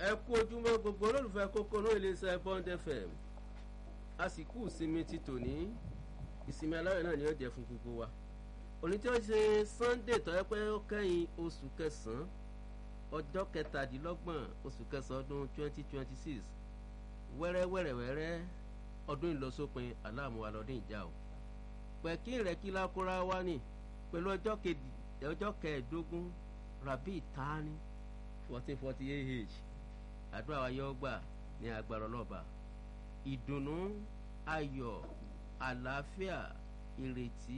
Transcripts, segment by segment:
ẹ kú ojúmọ́ gbogbo olólùfẹ́ kókó ní iléeṣẹ́ bond fm àsìkò ìsinmi ti tòní ìsinmi aláwẹ̀ náà ni ó jẹ́ fún gbogbo wa òní tí ó ṣe sunday tó yẹ pé ó kẹ́yìn oṣù kẹsàn-án ọjọ́ kẹtàdínlọ́gbọ̀n oṣù kẹsàn-án ọdún twenty twenty six wẹ́rẹ́wẹ́rẹ́wẹ́rẹ́ ọdún ìlọsópin aláàmúwa lọ́dún ìjà o pẹ̀kí ìrẹ́kí lákúrá wá ní pẹ̀lú ọjọ́ kẹẹ̀ẹ́dógún rabi tani fourteen forty eight àdúrà wa yóò gbà ní agbára ọlọ́ba ìdùnnú ayọ̀ àlàáfíà ìrètí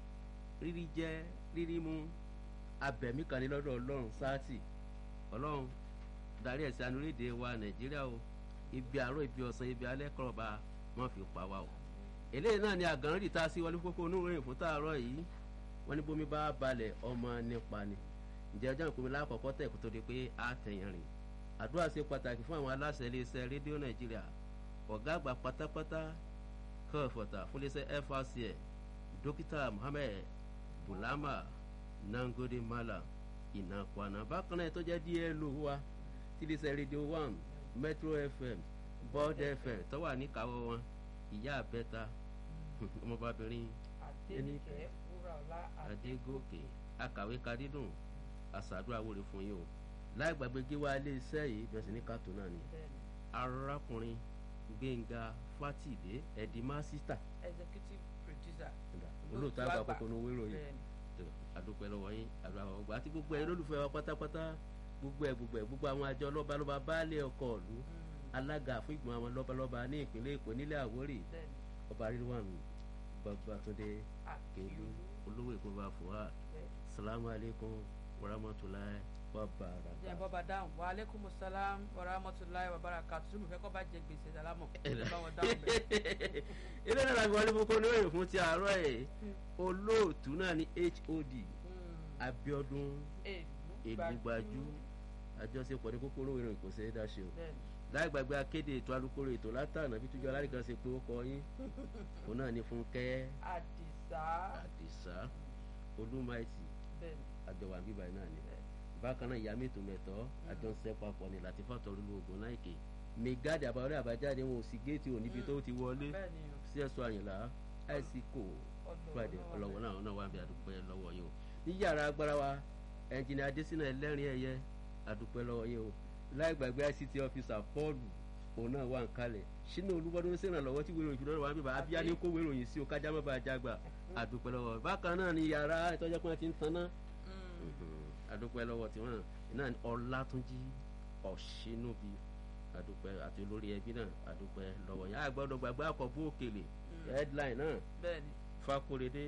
rírí jẹ rírí mu abẹ̀mí kan ní lọ́dọ̀ ọlọ́run sáàtì ọlọ́run darí ẹ̀sìn anúrédè wa nàìjíríà o ibi àárọ̀ ibi ọ̀sán ibi alẹ́ kọ̀ọ̀ba wọ́n fi pa wá o eléyìí náà ni àgànrán dìta sí wọlé kókó onúwèrè fún tààrọ̀ yìí wọ́n ní bómi bá balẹ̀ ọmọ nípa ni ǹjẹ́ ọjọ́ ìpínlẹ̀ lákọ̀ọ́kọ́ tẹ̀ kó tó di pé a tẹ̀yìn rìn àdúrà ṣe pàtàkì fún àwọn aláṣẹ iléeṣẹ́ rédíò nàìjíríà ọ̀gá àgbà pátápátá kọ́ọ̀fọ̀tà fún iléeṣẹ́ frcl dókítà mohammed bulama nangode mala ìnàkwana bákan náà tó jẹ́ dlo wa tí iléeṣẹ́ rédíò one metro fm bond fm tó wà níkàáwọ́ wọn ìyá àbẹ́ta ọmọbabìnrin adẹnikẹ wúrọ̀lá adégòkè akàwé kadídùn àṣàdúrà wòlé fún yín o láì gbàgbé gíwá ilé iṣẹ́ yìí bẹ̀rẹ̀ sí ní kàtó náà ni arákùnrin gbẹ̀ngà fátìdé ẹ̀dí másítà executive producer olóòótọ́ àgbà kókó ní owó ìròyìn àdúpẹ́ lọ́wọ́ yín àdúrà àwọn ọgbà àti gbogbo ẹ̀ lólùfẹ́ wa pátápátá gbogbo ẹ̀ gbogbo ẹ̀ gbogbo àwọn àjọ lọ́balọ́ba baálé ọkọ̀ ìlú alága fún ìgbìmọ̀ àwọn lọ́balọ́ba ní ìpínlẹ̀ èkó nílẹ̀ àwórì ọba rilwan babatunde kelu olówó èkó bá fòwá salamu aleykum warahmatulahi wabarakatuh. jẹ́ bọ́ba dáhùn wa aleykum salam warahmatulahi wabarakatuh tó mi fẹ́ kọ́ bá jẹ gbèsè sálámọ̀ ẹ̀ bá wọn dáhùn bẹ́ẹ̀. ilé náà láti wọlé fún kóní òyìn fún ti àárọ̀ ẹ̀ olóòtú náà ní hod abiodun èdùgbàjú àjọṣepọ̀ ní kókóró ìròyìn kò ṣeé dáṣe o láì gbàgbé akéde ètò alukoro ètò látànà bí túnjọ alárìkan ṣe pé ó kọ yín òun náà ní fúnkẹ́ àdìsá àdìsá olúmaìtì àjọwà bíbá yìí náà ni bákan náà ìyá mẹ́tò mẹ́tọ́ àjọ ń ṣẹ́ papọ̀ ní láti fàtọ́ lulu ogun láìké mẹgáàdì àbáwọlé àbájáde wọn ò sí géètì ò níbi tó ti wọlé sí ẹ̀sọ́ àyìnlá àìsíkò friday ọlọ́wọ́ náà náà wà bí àdúpẹ́ lọ́wọ́ yìí o ní yàrá agbára wa ẹnjìnì adésínà ẹlẹ́rìn ẹ̀yẹ àdúpẹ́ lọ́wọ́ yìí o láì gbàgbé ict officer paul òun náà wà ń kalẹ̀ sínú olúwọ́dún ló ṣèrànlọ́wọ́ tí wéèrò ìfìdánwò wà bíbá abíyá ní kó wéèrò yìí sí o kájá má bàa jágbà àdúpẹ́ lọ́wọ́ bákan náà ni yàrá ìtọ́jú pé wọ́n ti ń taná àdúpẹ́ lọ́wọ́ tiwọn náà ọlátúnjí ọ̀ṣínúbi àdúpẹ́ àti olórí ẹbí náà àdúpẹ́ lọ́wọ́ yẹn àgbọ̀dọ̀ gbàgbé àkọ́bù òkèlè headline náà fakorede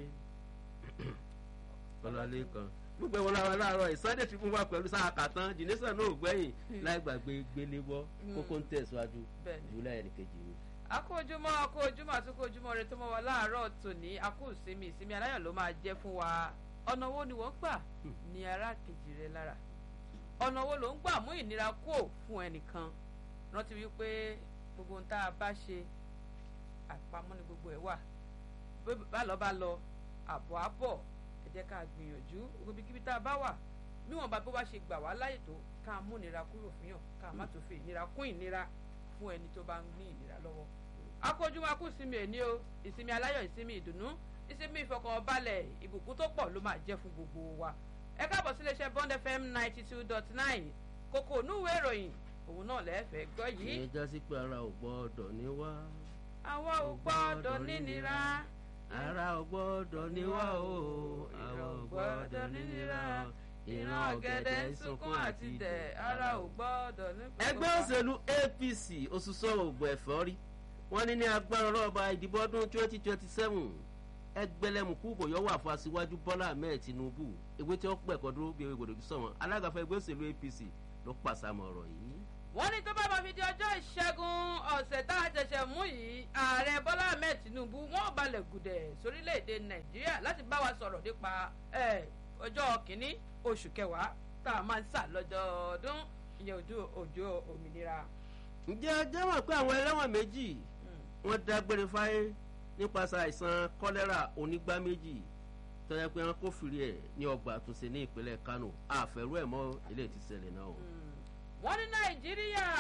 ọlọ́lé kan gbogbo ìwọ̀n làwọn aláàárọ̀ ìsọdẹ̀ fi fún wa pẹ̀lú sáà kàtán jìnnìsàn náà gbẹ̀yìn láì gbàgbé gbéléwọ́ kókó ń tẹ̀síwájú jùlọ ẹnì kejì mi. akó ojúmọ́ akó ojúmọ́ àtúkó ojúmọ́ rẹ tó mọ́ wa láàárọ̀ tòní akó ìsinmi ìsinmi aláyọ̀ ló máa jẹ́ fún wa ọ̀nà wo ni wọ́n gbà ní ara kejì rẹ lára ọ̀nà wo ló ń gbà mú ìnira kó fún ẹnìkan rántí wípé gbogbo ohun tá a bá ṣe àpamọ́ ni gbogbo ẹ̀ wà bá lọ bá lọ àbọ̀ àbọ̀ ẹ jẹ́ ká gbìyànjú gbogbo kíbi tá a bá wà níwọ̀n bá bó bá ṣe gbà wá láyè tó ká mú ìnira kúrò fún yàn ká má tó fi ìnira kún ìnira fún ẹni tó bá ń ní ìnira lọ́wọ́. akójúmọ́ akú ìsinmi èní o ìsinmi aláyọ̀ ìsinmi ìdùnnú ìsinmi ìfọkànbalẹ̀ ìbùkún tó pọ̀ ló máa jẹ́ fún gbogbo wa. ẹ káàbọ̀ sí iléeṣẹ́ bond fm ninety two dot nine kókó onúwèé ìròyìn òun náà lẹ́ẹ̀fẹ̀ẹ́ gbọ́ yìí. ìyẹn já sí pé ara ò gbọ́dọ̀ ní wá. àwa ò gbọ́dọ̀ nínira ara ò gbọ́dọ̀ ní wá o ara ò gbọ́dọ̀ nínira ìran ọ̀gẹ̀dẹ̀ ń sunkún àti dẹ̀ ara ò gbọ́dọ̀ ní. ẹgbẹ́ òṣèlú apc òṣùṣọ́ ògùn ẹ̀fọ́ rí wọ́n ní ní agbára ọlọ́ọ̀bá ìdìbò ọdún twenty twenty seven ẹgbẹlẹmùkú bòyọ wà fún aṣíwájú bọ́lá ahmed tinubu ewé tí ó pẹ̀kọ́ dúró bí ewé gbòdògbé sọ̀wọ́n alága fún ẹgbẹ́ òṣèlú apc ló pàṣàmọ̀ ọ̀rọ̀ yìí wọ́n ní tó bá máa fi di ọjọ́ ìṣẹ́gun ọ̀sẹ̀ tá a ṣẹ̀ṣẹ̀ mú yìí ààrẹ bọ́lá ahmed tinubu wọ́n balẹ̀ gùdẹ̀ sórílẹ̀‐èdè nàìjíríà láti bá wa sọ̀rọ̀ nípa ọjọ́ kìíní oṣù kẹwàá tá a máa ń sà lọ́dọọdún ìyẹn ojú òjò òmìnira. ǹjẹ́ ọjọ́ mọ̀ pé àwọn ẹlẹ́wọ̀n méjì wọ́n dágbére fáyé nípasẹ̀ àìsàn kọ́lẹ́rà onígbá méjì tọ́jà pé wọ́n kófìrí ẹ̀ ní ọgbà àtúnṣe ní ìpínlẹ̀ kánò àfẹ́rú ẹ̀ mọ́ ilé ìtìsẹ̀lẹ̀ náà. wọ́n ní nàìjíríà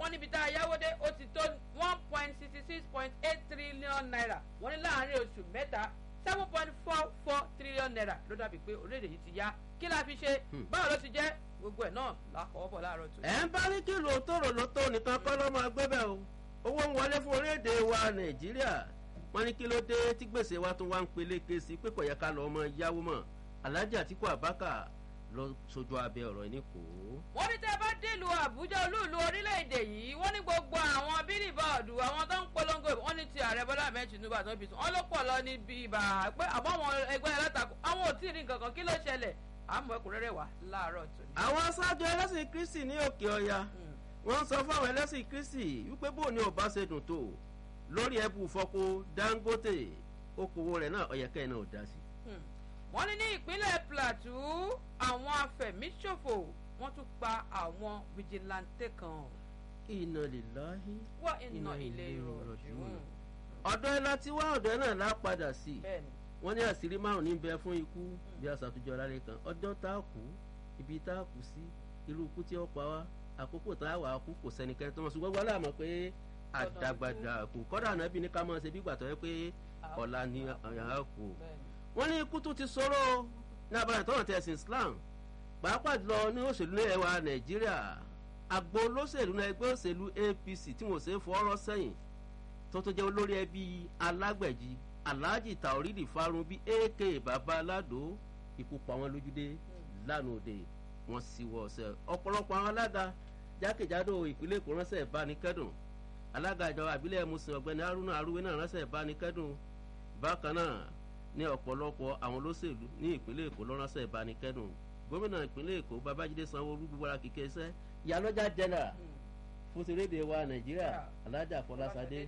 wọ́n níbi tá a yáwó dé ó ti tó one point sixty six point eight trillion naira wọ́n ní láàárín oṣù mẹ́ta seven point four four trillion naira ló dàbí pé orílẹ̀-èdè yìí ti yá kí la fi ṣe báwo ló ti jẹ́ gbogbo ẹ̀ náà lákọ̀ọ́ bọ̀ láàárọ̀ tó. ẹ̀ ń bá ní kí ló tóró ló tó nìkan kọ́ ló máa gbé bẹ́ẹ̀ o owó ń wọlé fún orílẹ̀-èdè wa nàìjíríà wọ́n ní kí ló dé tí gbèsè wa tún wá ń peléke sí pé kò yẹ ká lọ ọmọ yáwó mọ́ alhaji atiku abaka lọ sojú abẹ ọ̀rọ̀ yìí ní kò ó. wọ́n ní tẹ́ bá délùú àbújá olúùlú orílẹ̀-èdè yìí wọ́n ní gbogbo àwọn bílíbọ̀dù àwọn tó ń polongo wọ́n ní ti ààrẹ bọ́lá ahmed tinubu àti apc wọ́n ló pọ̀ lọ níbi ibà pé àbọ̀ àwọn ẹgbẹ́ alátakò àwọn ò tí ì rí nǹkan kan kí ló ṣẹlẹ̀ àmọ́ ẹkùnrẹ́rẹ́ wà láàárọ̀ tó ní. àwọn aṣáájú ẹlẹ́sìn kristi ní òkè ọya wọ́n sọ fún àwọn ẹlẹ́sìn kristi wípé bóun ni ò bá ṣe dùn tó lórí ẹbù fọko dangote okòwò rẹ̀ náà ọ̀yẹ̀kẹ́ náà ò dá sí. wọ́n ní ní ìpínlẹ̀ plateau àwọn afẹ̀míṣòfò wọ́n tún pa àwọn fìjìláńtẹ́ kan. iná lè láhí wá iná ilé ìrọ̀jú. ọ̀dọ́ ẹ láti wá ọ̀dọ́ ẹ náà lá padà sí i bẹ́ẹ̀ni wọ́n ní àṣírí márùn ní bẹ fún ikú bí a ṣàtúnjọ lálẹ́ kan ọjọ́ tá a kú ibi tá a kú sí irú ikú tí ó pa wá àkókò tá a wà á kú kò sẹ́nikẹ́ni tó mọ̀ ṣùgbọ́n wọ́n láàmú pé àdàgbàdà kù kọ́dà náà bí ní ká máa ṣe bí gbàtọ́ yẹ pé ọ̀la ni àyà kù. wọ́n ní ikú tó ti sọ̀rọ̀ ní abàrẹ̀ tó hàn tẹ̀ sí islam pàápàá jùlọ ní òṣèlú ní ẹwà nàìjíríà àgbo olóṣèlú náà ẹgbẹ́ òṣèlú apc tí wọ́n ṣe fọ́ọ́rọ́ sẹ́yìn tó tó jẹ́ olórí ẹbí alágbẹ̀jì alhaji taoridi farun bíi ak baba aládò ikú pa wọn lójúdé lánàá òde wọn sì wọ ọsẹ ọ̀pọ̀lọpọ̀ àwọn alága jákèjádò ìpínlẹ̀ èkó ránṣẹ́ ìbánikẹ́dùn alága ìjọba àbílẹ̀ musin ọ̀gbẹ́ni haruna aruwe náà ránṣẹ́ ìbánikẹ́dùn bákan náà ní ọ̀pọ̀lọpọ̀ àwọn olóṣèlú ní ìpínlẹ̀ èkó ló ránṣẹ́ ìbánikẹ́dùn gómìnà ìpínlẹ̀ èkó babájídé sanwó-olú gbogbo ara kìkẹ́ iṣẹ́ ìyálọ́jà jẹ́nà fún ti rédíò wa nàìjíríà alájà fọlásadé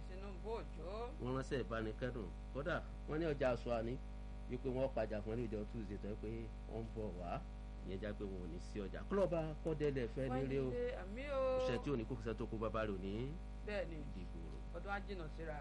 wọn ránṣẹ́ ìbánikẹ́dùn kódà wọn ní ọjà aṣọ àní wípé wọn pàjà fún ẹni ìjọ tuesday tó yẹ pé wọn ń bọ̀ wá ìyẹn já pé wọn ò ní sí ọjà kúlọ̀bà kọ́dẹ́lẹ̀ fẹ́ nílé o iṣẹ́ tí ò ní kó fẹsẹ̀ tó kó bàbá rẹ̀ ò ní bẹ́ẹ̀ni dìbò. ọdún ajínà síra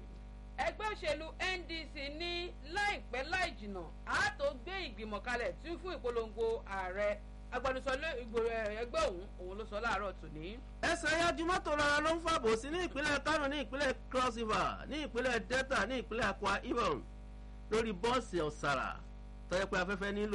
ẹgbẹ́ òṣèlú ndc ní láìpẹ́ láì jìnnà á tó gbé ìgbìmọ̀ kalẹ̀ tí fún ìpolongo ààrẹ agbẹnusọ ẹgbẹ́ òun òun ló sọ láàárọ̀ tòní. ẹsẹ̀ yájú mọ́tò rárá ló ń fàbò sí ní ìpínlẹ̀ kánò ní ìpínlẹ̀ cross river ní ìpínlẹ̀ delta ní ìpínlẹ̀ akwa ibom lórí bọ́ọ̀sì ọ̀sàrà tọ́jú pé afẹ́fẹ́ nílò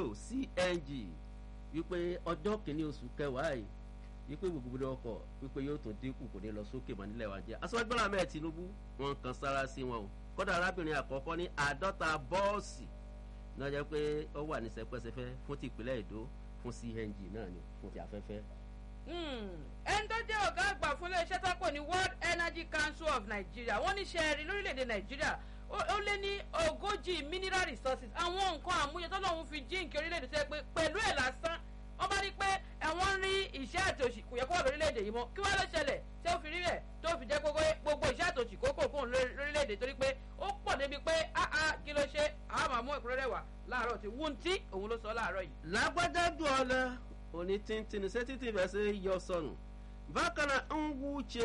cng wípé ọjọ́ kìíní oṣù kẹwàá yìí wípé gbogbo ọkọ̀ wípé yóò tún dínkù kò ní lọ sókè mọ́ nílẹ̀ wa jẹ́ aṣọ́gbọ́n àmẹ́ tinubu wọn kan sára sí wọn o kódà arábìnrin àkọ́kọ́ ní àádọ́ta bọ́ọ̀sì náà jẹ́ pé ó wà ní sẹpẹ́sẹpẹ́ fún ti ìpínlẹ̀ èdò fún cng náà ni fún ti afẹ́fẹ́. ẹni tó jẹ́ ọ̀gá àgbà fún iléeṣẹ́ tó pọ̀ ní world energy council of nigeria wọ́n ní sẹ́ẹ̀rì lórílẹ̀‐èdè nàìjíríà ó lé ní ogójì mineral resources àwọn nǹkan àmúyẹ tó lọ́hún fi jíǹkì orílẹ̀‐èdè tó yẹ pé pẹ̀lú ẹ̀ lásán wọ́n bá rí pé ẹ̀wọ̀n rí iṣẹ́ àtòṣì kò yẹ kó wà lórílẹ̀‐èdè yìí mọ́ kí wọ́n lọ ṣẹlẹ̀ tí ó fi rí rẹ̀ tó fi jẹ́ gbogbo iṣẹ́ àtòṣì kókò kóhùn lórílẹ̀‐èdè torí pé ó pọ̀ débi pé áá kí ló ṣe àwọn máa mú ẹ̀kúnrẹ́rẹ́ wà láàárọ̀ tí wọ́n ti òun ló sọ láàárọ̀ yìí. lágbájá dùn ọ lẹ òní tìǹtìǹ ṣé títí bẹ́ẹ̀ ṣe yọ sọnù bákan náà ń wú ṣe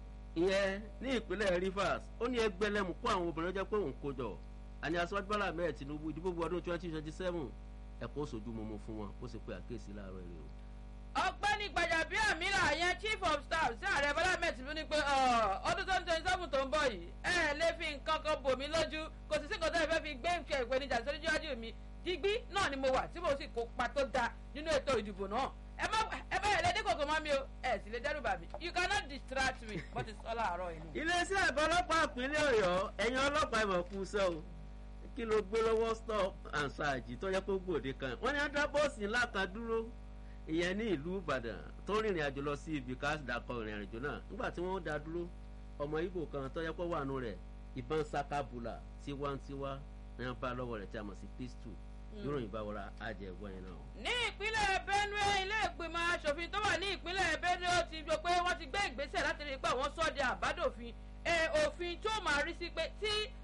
ìyẹn ní ìpínlẹ̀ rivers ó ní ẹgbẹ́lẹ́mù kó àwọn obìnrin jẹ́ pé òun kó jọ àní aṣọ́jú bọ́lá mẹ́ẹ̀ tinubu ìdìbò ọdún twenty twenty seven ẹ̀kọ́ sojú mọ́mọ́ fún wọn ó sì pe àkéèsí láàárọ̀ èrè o. ọgbẹ́ni gbajàbíàmílà yẹn chief of staff sí ààrẹ bọ́lá mẹ́tì ló ní pé ọdún twenty twenty seven tó ń bọ̀ yìí ẹ lè fi nǹkan kan bò mí lójú kò sì sí nǹkan tó ẹ fẹ́ fi gbé nǹkan ìpèníjà sórí iwájú mi digbí náà ni mo wà tí mo sì kópa tó da nínú ètò ìdìbò náà ẹ má ẹ bá yẹn lédè kòkò mọ́ mi o ẹ sì lè dẹ́rù bà mí you cannot distract me bó ti sọ láàárọ̀ yìí. iléeṣẹ́ àgọ́ ọlọ́pàá ìpínlẹ̀ ọ̀yọ́ ẹ̀yin ọlọ́pàá ìmọ̀ kú sẹ́ o kí ló gbé lọ́wọ́ stop and search tó yẹ kó gbòde kan wọ́n ní adá bọ́ọ̀sì ńlá kan dúró ìyẹn ní ìlú ìbàdàn tó rìnrìn àjò lọ sí ibi ká dàkọ ìrìn àjò náà nígbà tí wọ́n dá dúró ọmọ ibo kan tó yẹ kó wà nù rẹ̀ ìbọn sakabula tiwantiwa ní wọ́n bá lọ́wọ́ rẹ̀ tí a mọ̀ sí pistol yóò bá wọra àjẹgbọ́ yẹn náà. ní ìpínlẹ̀ benue ilé ìgbìmọ̀ asòfin tó wà ní ìpínlẹ̀ benue ó ti jọ pé wọ́n ti gbé ìgbésẹ̀ láti rí i pé àwọn sọ́ọ̀dẹ̀ àbádòfin òfin tó máa rí sí pé tí